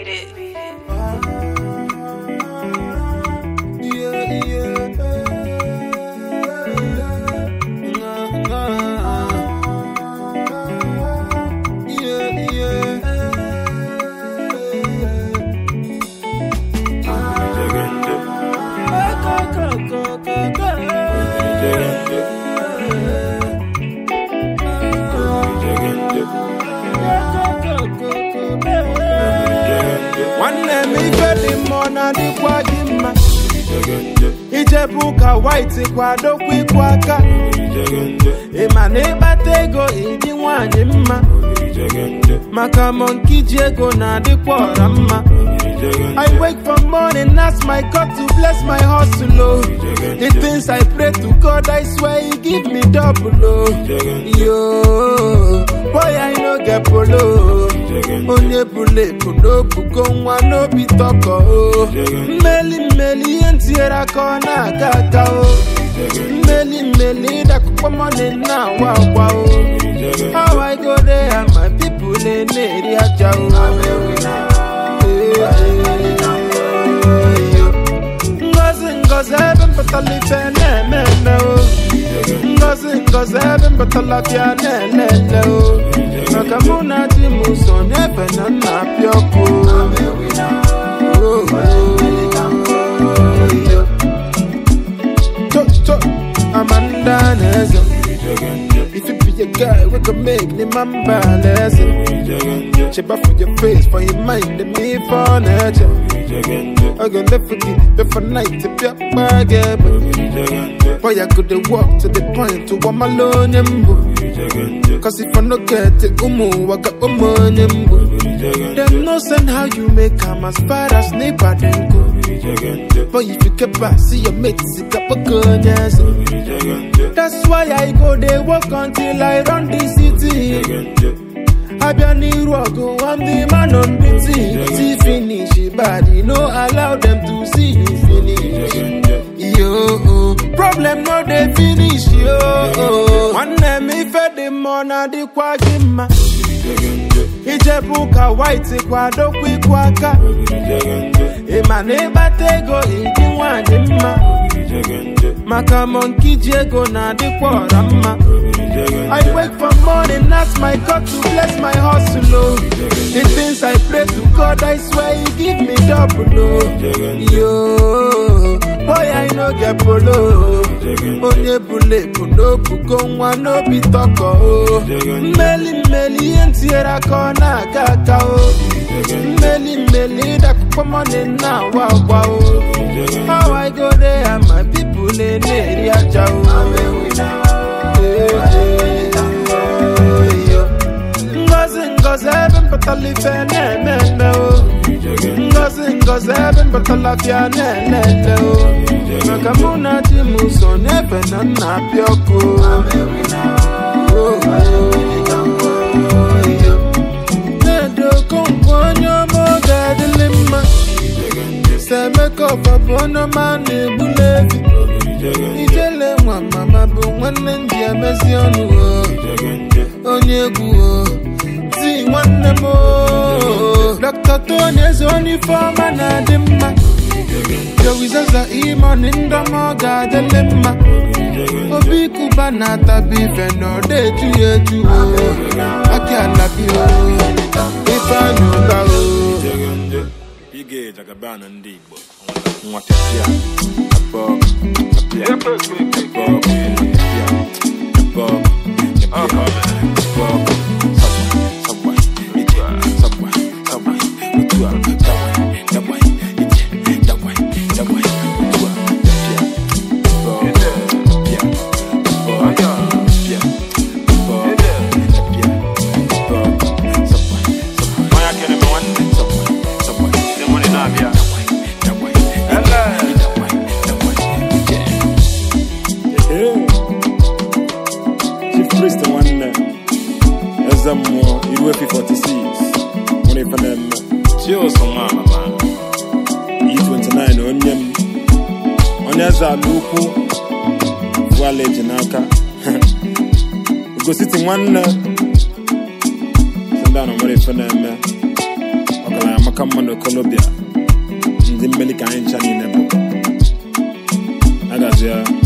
Beat it. Yeah, yeah. Yeah, nwanne m ife dị mma ọ na-adịkwa gị mma ijebu ụka white kwadokwa ịkwụ aka ịma na ịkpata ego ịdị nwanyị mma maka monki ji ego na-adịkwa ọra mma I wake from morning, ask my God to bless my hustle. Oh. The things I pray to God, I swear He give me double. Oh. Yo, boy, I no get polo. Onye bule puno pugo nwa n'obi tọkọ. Oh. Mmeli mmeli ihe ntinyere aka ọ na-aga aga. Oh. Mmeli mmeli ịdakụkpọ money na-awa akwa. Oh. How I go there and my people na-eri aja. Oh. Ngozi ngozi ebe mpụtara ife na-eme eme o Ngozi ngozi ebe mpụtara bịa na-ele ele o Maka mụ na di m so n'ebe na nna apịa ọkụ Oh, oh, oh. Cho cho Amanda na-eze If you be a guy, we can make the man balance. Cheba for your face, for your mind, and me for nature. I can live for you, live for night, to be a bag. Boy, I could walk to the point to one alone. Cause if I no get it, umu, I got money. Them no send how you make come as far as neighbor then go. But if you get back, see your mates, it up a gun, yes. That's why I go they walk until I run the city. Abia n'iru ọgụ, I'm the man on duty. See finish, body, no allow them to see you finish. Yo, problem no dey finish, yo. Nwanne m ife dị mma ọ na-adịkwa gị mma. Ijebu ụka white kwadokwa ịkwụ aka. Ịma na ịkpata ego ịdị nwanyị mma. Maka monki ji ego na-adịkwa ọra mma. I wake from morning, ask my God to bless my hustle. Oh. The things I pray to God, I swear He give me double. Oh. Yo, boy, I no get polo. Onye bule puno pugo nwa n'obi tọkọ. Oh. Mmeli mmeli ihe ntinyere aka ọ na-aga aga. Oh. Mmeli mmeli ịdakụkpọ money na-awa agwa. Oh. How I go there and my people na-eri aja. Oh. Ngozi ngozi ebe mpụtara ife na-eme eme o Ngozi ngozi ebe mpụtara bịa na-ele ele o Maka mụ na di m so n'ebe na nna apịa ọkụ Na-edo okonkwo onye ọma oge adịlị mma Semeka ọfa bụ onye ọma na-egbuli ebi Ijele nwa mama bụ nwanne m ji emezi ọnụ o onye egwu o ti nwanne m o Dr. Tony eze onye ife ọma na-adị mma Jowizaza imoni ndọma ọ ga-adịlị mma obi kuba na-atabi ife na ọ na-eju ya eju o aki alabi o ife anya ụba o Ige jagabana ndị Igbo nwa pịapịa abọ apịa abọ apịa abọ abọ abọ sabwa sabwa ije sabwa sabwa otu a dawa dawa ije dawa dawa otu a pịapịa abọ apịa abọ apịa abọ apịa abọ sabwa sabwa Onye kere m nwanne sabwa sabwa ndị mụ na-abịa dawa dawa ije dawa dawa ije Chief Priest nwanne eze mmụọ iru efi 46 nwere ife na-eme Chioso nwa amama E29 onye m onye eze ala ukwu vuala eji n'aka ugositi nwanne si ndị anọ nwere ife na-eme ọgaranya amaka ọka mma na kolobia ndị mmeli ka anyị ncha niile bụ agazụ ya